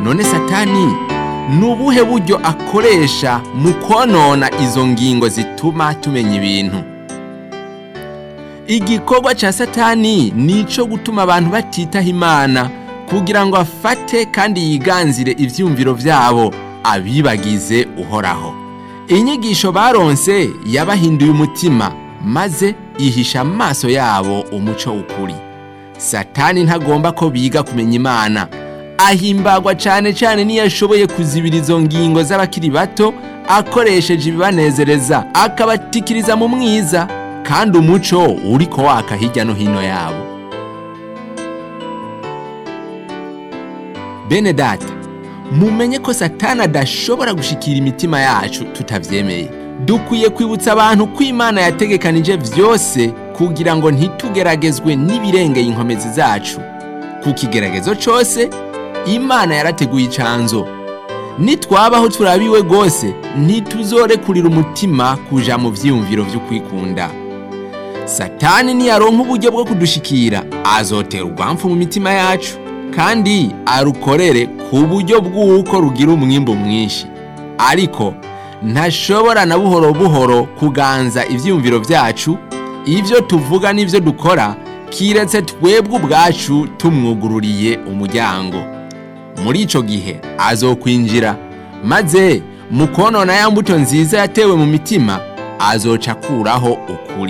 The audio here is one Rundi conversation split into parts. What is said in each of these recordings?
none satani ni ubuhe buryo akoresha mu konona izo ngingo zituma tumenya ibintu igikorwa cya satani ni icyo gutuma abantu batitaho imana kugira ngo afate kandi yiganzire ibyumviro byabo abibagize uhoraho inyigisho baronse yabahinduye umutima maze ihisha amaso yabo umuco w'ukuri satani ntagomba ko biga kumenya imana ahimbagwa cyane cyane niyo ashoboye kuzibira izo ngingo z'abakiri bato akoresheje ibibanezereza akabatikiriza mu mwiza kandi umuco uri ko waka hirya no hino yabo bene data mumenye ko satani adashobora gushikira imitima yacu tutabyemeye dukwiye kwibutsa abantu ko imana yategekanije byose kugira ngo ntitugeragezwe n'ibirengeye inkomezi zacu ku kigeragezo cyose imana yarateguye icanzo nitwabaho turabiwe rwose ntituzorekurira umutima kuja mu byiyumviro byo kwikunda satani niyaronka uburyo bwo kudushikira azotera urwamfu mu mitima yacu kandi arukorere ku buryo bw'uko rugira umwimbo mwinshi ariko ntashobora na buhoro buhoro kuganza ibyiyumviro byacu ibyo tuvuga n'ibyo dukora kiretse twebwe ubwacu tumwugururiye umuryango muri icyo gihe azokwinjira maze mu konona ya mbuto nziza yatewe mu mitima azoca akuraho ukuri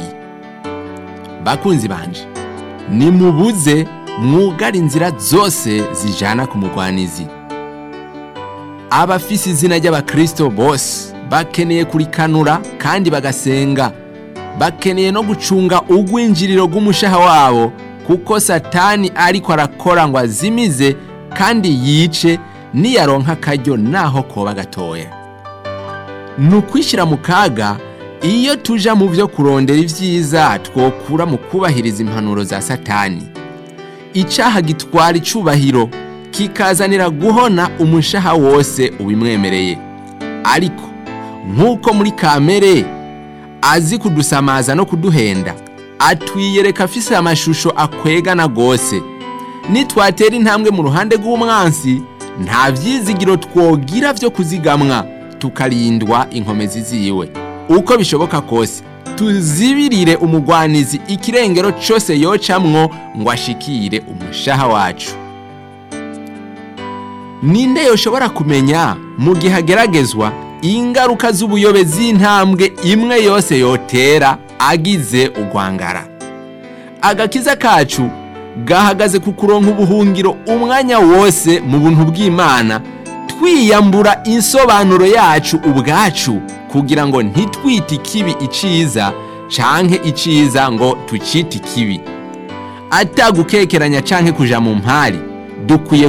bakunzi banje nimubuze mwugara inzira zose zijana ku mugwanizi abafise izina ry'abakristo bose bakeneye kurikanura kandi bagasenga bakeneye no gucunga ugwinjiriro rw'umushaha wabo kuko satani ariko arakora ngo azimize kandi yice niyaronka akaryo naho koba gatoya ni ukwishyira mu kaga iyo tuja mu byo kurondera ibyiza twokura mu kubahiriza impanuro za satani icyaha gitwara icubahiro kikazanira guhona umushaha wose ubimwemereye ariko nk'uko muri kamere azi kudusamaza no kuduhenda atwiyereka afise amashusho akwegana rwose nitwatera intambwe mu ruhande rw'umwansi nta byizigiro twogira byo kuzigamwa tukarindwa inkomezi ziwe uko bishoboka kose tuzibirire umugwanizi ikirengero cyose yocamwo ngo ashikire umushaha wacu ninde yoshobora kumenya mu gihe ageragezwa ingaruka z'ubuyobe z'intambwe imwe yose yotera agize urwangara agakiza kacu gahagaze ku kuronka ubuhungiro umwanya wose mu buntu bw'imana twiyambura insobanuro yacu ubwacu kugira ngo ntitwite ikibi iciza canke iciza ngo tucite ikibi atagukekeranya canke kuja mu mpari dukwiye